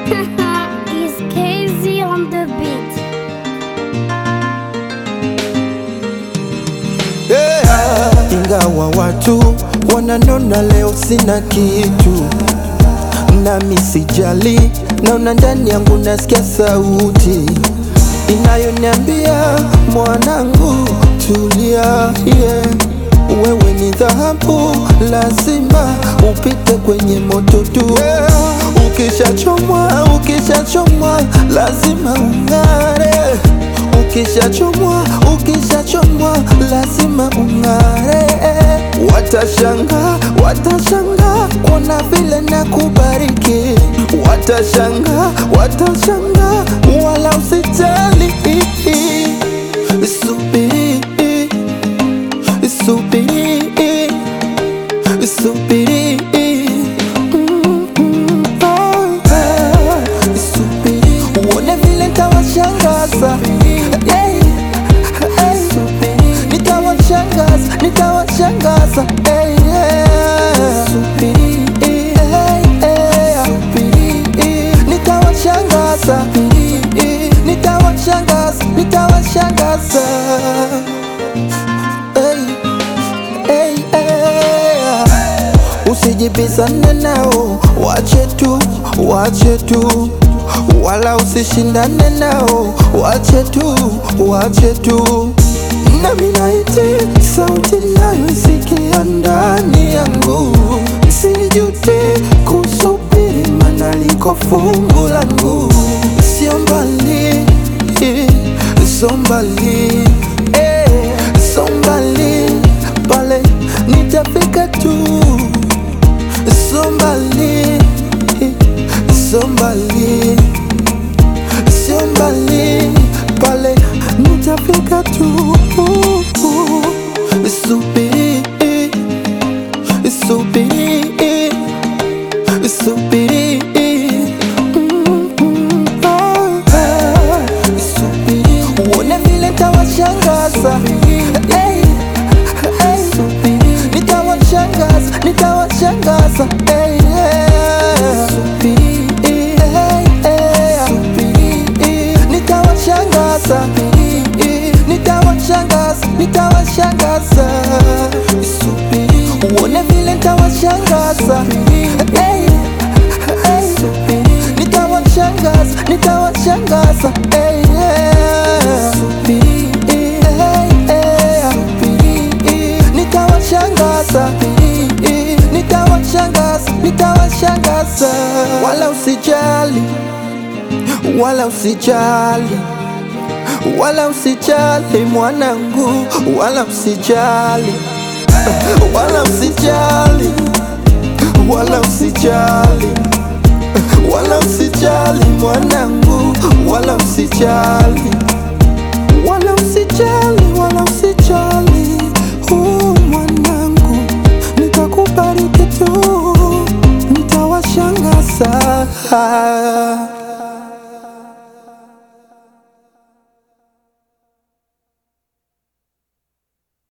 Is KZ on the beat? yeah. Ingawa watu wananona leo sina kitu, nami sijali, naona ndani yangu nasikia sauti inayoniambia mwanangu, tulia, yeah. Wewe ni dhahabu, lazima upite kwenye moto tu yeah. Ukishachomwa, ukishachomwa, lazima ung'are Ukishachomwa, ukishachomwa, lazima ung'are. Watashanga, watashanga kuona vile na kubariki. Watashanga, watashanga, wala usijali. Subiri, subiri, subiri. Mm, mm, oh, yeah. Subiri, uone vile nitawashangaza. Yeah, yeah. Nitawashangaza, nitawashangaza. Yeah, yeah. Yeah, yeah. Nitawashangaza, nitawashangaza, nitawashangaza. Hey, hey, hey. Usijibizane nao, wache tu, wache tu, wala usishindane nao, wache tu, wache tu. Nami naiti sauti nayoisikia ndani yangu, sijute kusubiri, mana liko fungu langu, sio mbali, sio mbali, eh, sio mbali, pale nitafika tu Somebody, somebody, somebody, pale nitafika tu. Subiri, subiri, subiri. Mm, mm, oh, yeah. Subiri, uone vile nitawashangaza. Hey, hey. Nitawashangaza, nitawashangaza. Hey, yeah. Hey, yeah. Nitawashangaza, nitawashangaza, nitawashangaza. Uone vile nitawashangaza. Hey, hey. Nitawashangaza, nitawashangaza. Hey, yeah. Hey, yeah. Nitawashangaza, nitawashangaza, nitawashangaza. Wala usijali, wala usijali, wala usijali mwanangu, wala usijali, wala usijali, wala usijali, wala usijali mwanangu, wala usijali, wala usijali, wala usijali, oh mwanangu, nitakubariki tu, nitawashangaza.